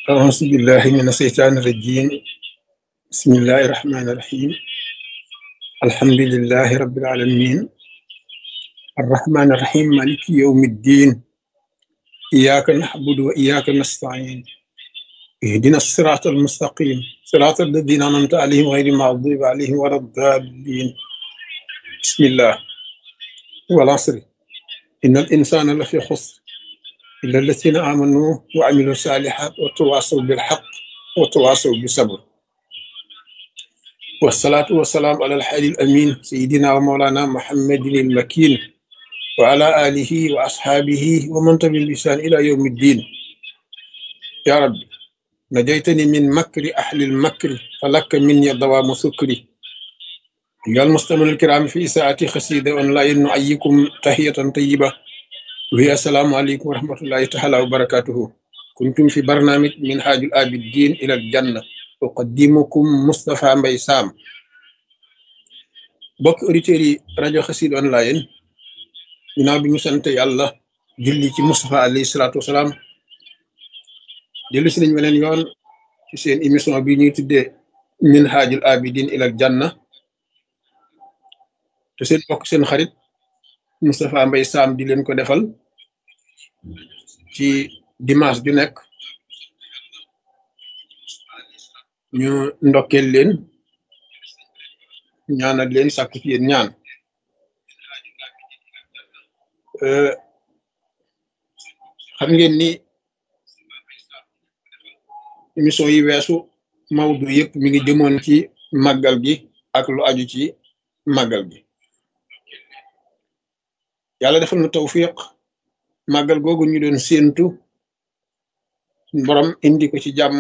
أعوذ بالله من الشيطان الرجيم بسم الله الرحمن الرحيم الحمد لله رب العالمين الرحمن الرحيم مالك يوم الدين إياك نعبد وإياك نستعين اهدنا الصراط المستقيم صراط الذين أنعمت عليهم غير المغضوب عليهم ولا الضالين بسم الله والعصر إن الإنسان لفي خسر إلا الذين آمنوا وعملوا الصالحات وتواصوا بالحق وتواصوا بالصبر والصلاة والسلام على الحي الأمين سيدنا ومولانا محمد المكين وعلى آله وأصحابه ومن تبع بإحسان إلى يوم الدين يا رب نجيتني من مكر أهل المكر فلك مني دوام سكري أيها المستمعون الكرام في ساعة خسيدة أونلاين نعيكم تحية طيبة وهي السلام عليكم ورحمة الله تعالى وبركاته كنتم في برنامج من حاج الآبدين إلى الجنة أقدمكم مصطفى مبي سام bokk auditeurs yi rajo xasid online ginnaaw bi ñu sant yàlla julli ci Moustapha alayhi salaatu wasalaam dellu si nañ weneen yoon ci seen émission bi ñuy tuddee min haajul abidin ilal janna te seen bokk seen xarit Moustapha Mbay Sam di leen ko defal ci dimanche ju nekk ñu ndokkeel leen ñaanal leen sàkku ci yéen ñaan xam ngeen ni émission yi weesu mawdu yëpp mi ngi jëmoon ci màggal gi ak lu aju ci màggal gi yàlla defal na tawfiq màggal googu ñu doon séentu borom indi ko ci jàmm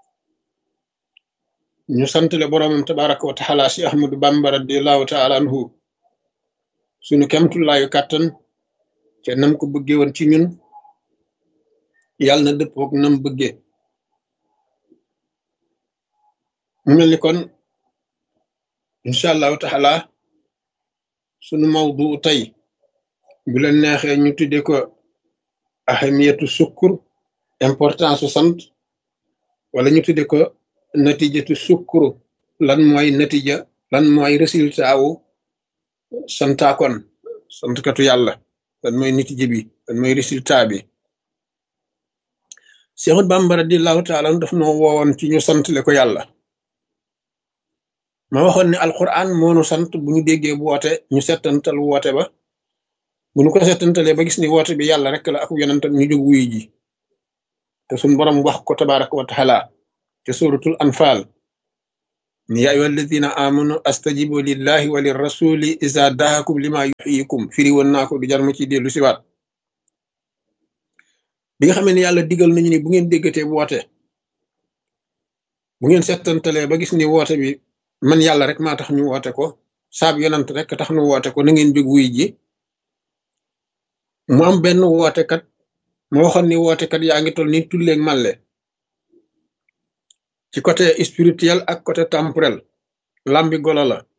ñu santale boromam tabaraka wa taala si ahmadu bamba radiallahu taala anhu sunu kemtullaayu kàttan te nam ko bëggee woon ci ñun yàlla na dëppook nam bëggee mu mel ni kon incha allahu taala sunu mawdu tey bu leen neexee ñu tudde ko ahamiyatu sukkur importance su sant wala ñu tudde ko natijatu sukkuru lan mooy natija lan mooy résultat wu santaakon santkatu yàlla lan mooy natija bi lan mooy résultat bi Seexul Bàmba radiyallahu taala daf noo woowoon ci ñu santle ko yàlla ma waxoon ne alquran moonu sant bu ñu déggee bu woote ñu settantal woote ba bu ñu ko settantalee ba gis ni woote bi yàlla rek la ak yonentam ñu jóg wuyu ji te suñ borom wax ko tabaraka wa taala te suratul anfal ni yaa ayyuha alladina amanu astajibu lillahi wa lirrasuli isa daakum lima yuxyikum firi woon naa ko du jar ma ci dellu siwaat bi nga xamee ne yàlla digal nañu ni bu ngeen déggatee woote bu ngeen settantalee ba gis ni woote bi man yàlla rek maa tax ñu woote ko saab yonant rek tax ñu woote ko na ngeen jóg wuy ji mu am benn wootekat ma waxoon ni wootekat yaa ngi toll ni tulleeg màlle ci côté spirituel ak côté temporel lambi golo la